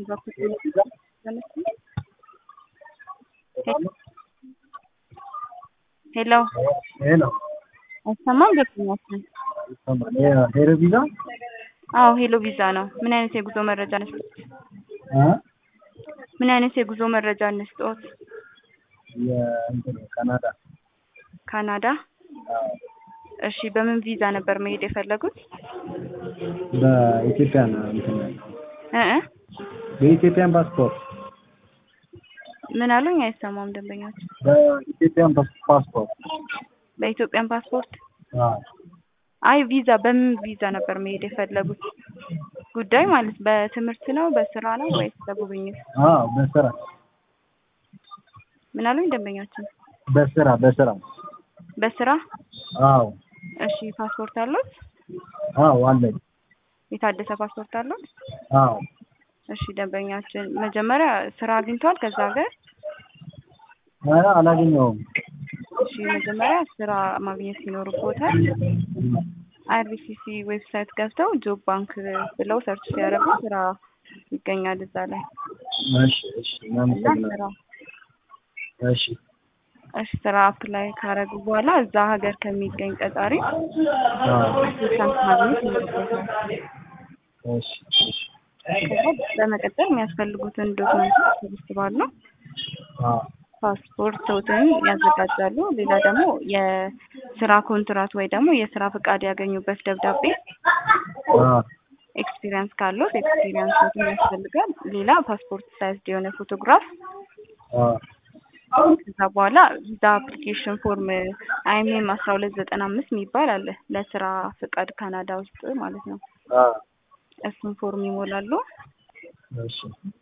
በኩል ሄሎ ሄሎ አይሰማም? ገብቶኛል። ይሰማል። ሄሎ ቪዛ አዎ ሄሎ ቪዛ ነው። ምን አይነት የጉዞ መረጃ እንስጥዎት? እ ምን አይነት የጉዞ መረጃ እንስጥዎት? የእንትን ካናዳ ካናዳ። እሺ በምን ቪዛ ነበር መሄድ የፈለጉት? በኢትዮጵያ ነው እንትን እ እ በኢትዮጵያን ፓስፖርት ምን አሉኝ? አይሰማም ደንበኞች። በኢትዮጵያን ፓስፖርት በኢትዮጵያን ፓስፖርት አዎ አይ ቪዛ በምን ቪዛ ነበር መሄድ የፈለጉት? ጉዳይ ማለት በትምህርት ነው በስራ ነው ወይስ በጉብኝት? አዎ በስራ ምን አሉኝ ደንበኛችን? በስራ በስራ በስራ አዎ እሺ ፓስፖርት አሉት? አዎ አለኝ የታደሰ ፓስፖርት አሉት? አዎ እሺ ደንበኛችን መጀመሪያ ስራ አግኝቷል ከዛ ሀገር? ኧረ አላገኘሁም እሺ መጀመሪያ ስራ ማግኘት ይኖርቦታል። አይአርሲሲ ዌብሳይት ገብተው ጆብ ባንክ ብለው ሰርች ሲያደርጉ ስራ ይገኛል እዛ ላይ እሺ እሺ እና እናመሰግናለን ስራ እሺ እሺ ስራ አፕላይ ካረጉ በኋላ እዛ ሀገር ከሚገኝ ቀጣሪ አዎ አሲስታንት ማግኘት ይኖርቦታል። እሺ እሺ ከዛ በመቀጠል የሚያስፈልጉትን ዶክመንቶች ይሰበስባሉ። አዎ ፓስፖርቶትን ያዘጋጃሉ። ሌላ ደግሞ የስራ ኮንትራት ወይ ደግሞ የስራ ፈቃድ ያገኙበት ደብዳቤ አዎ ኤክስፒሪየንስ ካሉት ኤክስፒሪየንሶትን ያስፈልጋል። ሌላ ፓስፖርት ሳይዝድ የሆነ ፎቶግራፍ አዎ ከዛ በኋላ ቪዛ አፕሊኬሽን ፎርም አይኤምኤም አስራ ሁለት ዘጠና አምስት የሚባል አለ ለስራ ፈቃድ ካናዳ ውስጥ ማለት ነው። አዎ እሱን ፎርም ይሞላሉ። እሺ